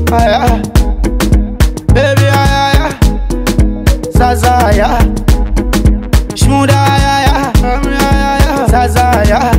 aya. Baby, aya, aya. Zaza, aya. Shmuda, aya, aya. Aya, aya. Zaza, aya.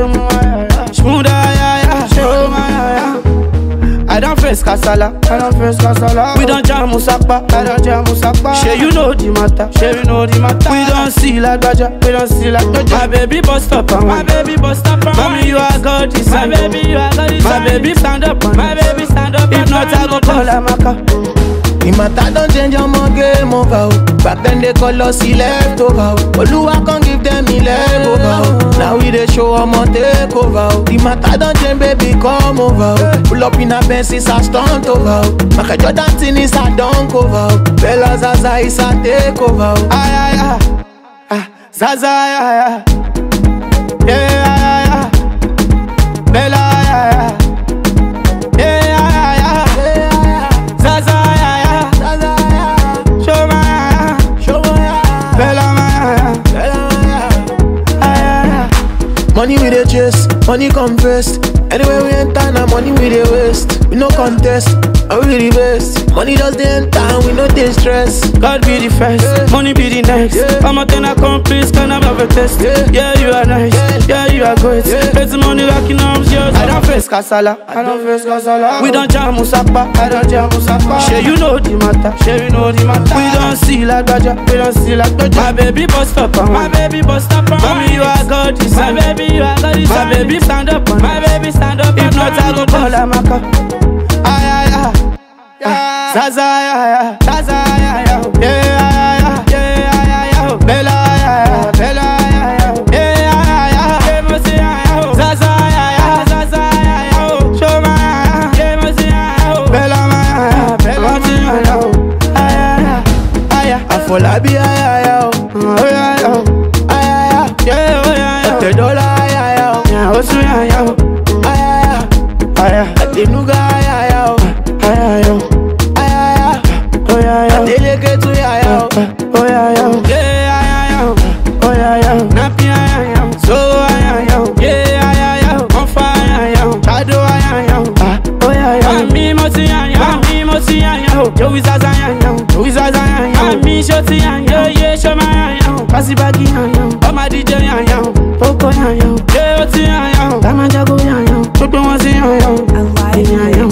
Shmuda, aya, aya. Shoma, aya. I don't face kasala, I don't face kasala. We don't jam musakpa, I don't jam musakpa. Sure you know the matter, sure you know the matter. We don't see like Baja, we don't see like Baja. My baby bust up on my baby bust up on Mommy you are God this My baby you are God this My baby stand up on My baby stand up If not I go call Amaka. The matter don't change your game over. oh. Back then they call us the leftover. oh. Oluwa can give them the leg over. oh. Now we dey show them on take over. oh. The matter don't change, baby, come over. oh. Pull up in a Benz, it's a stunt over. oh. Michael Jordan thing is a dunk over. oh. Bella Zaza is a takeover. oh. Ay, ay, ay. Ah, Zaza, ay, ay, ay. Yeah, ay, ay, ay. Bella, ay, ay, ay. Yeah, ay, ay, ay. Zaza, ay, ay, ay. Zaza, yeah. Shoma, ay, ay. Show me, yeah. Bella, ay, ay, Bella, yeah. ay. Ay, ay, ay. Money we dey chase, money come first. Anywhere we enter, now money we dey waste. We no contest, and we the best. Money just dey enter, and we no dey stress. God be the first, Yeah. money be the next. Yeah. I'm a ten accomplice, can I have a test? Yeah. Yeah, you are nice. Yeah. Yeah, you are great. Yeah. Plenty money rocking arms, yours. I don't face kasala. I don't face kasala. We don't jam musakpa. I don't jam musakpa. Sure you know the matter. Sure you know the matter. We don't see like Baja. We don't see like Baja. My baby bust up on My baby bust up on Mommy, you are God this My baby, you are God this My baby stand up on My baby stand up If not, I go call Amaka. Ay, ay, ay. Ah, Zaza, ay, ay, ay. Zaza, ay, ay, ay. Yeah, ay, ay, ay. Yeah, ay, ay, ay. Bella, ay, ay, ay. Bella, ay, ay, ay. Yeah, ay, ay, ay. Yeah, Mercy, ay, ay. Zaza, ay, ay, ay. Zaza, ay, ay, ay. Shoma, ay, ay. Yeah, Mercy, ay, ay. Bella, ay, ay, ay. Bella, ay, ay, ay. Ay, ay, ay. Ay, ay. Afolabi ayaya o, Oh, yeah, yeah. ayaya. Yeah, oh, yeah, yeah. Ọ̀tẹ̀dọ́là ayaya o, Yeah, oh, so, yeah, yeah. ayaya. Ay, ay. Àtẹnuga ayaya o, Ay, ay, oh. ayaya. Oh, yeah, yeah. Adeleketu ayaya o. Oh yeah yeah, yeah yeah yeah, oh yeah yeah, nappy yeah yeah, so yeah yeah, yeah yeah yeah, on fire yeah, shadow yeah yeah, ah oh yeah yeah, mi mo ti yeah yeah, mi mo ti yeah yeah, Joey Zaza yeah yeah, Joey Zaza yeah yeah, mi show ti yeah yeah, yeah show my yeah yeah, Kasi bagi yeah yeah, oh my DJ yeah yeah, Poco yeah yeah, yeah oh ti yeah yeah, Tama jago yeah yeah, gbogbo wọn ti yeah yeah, yeah yeah.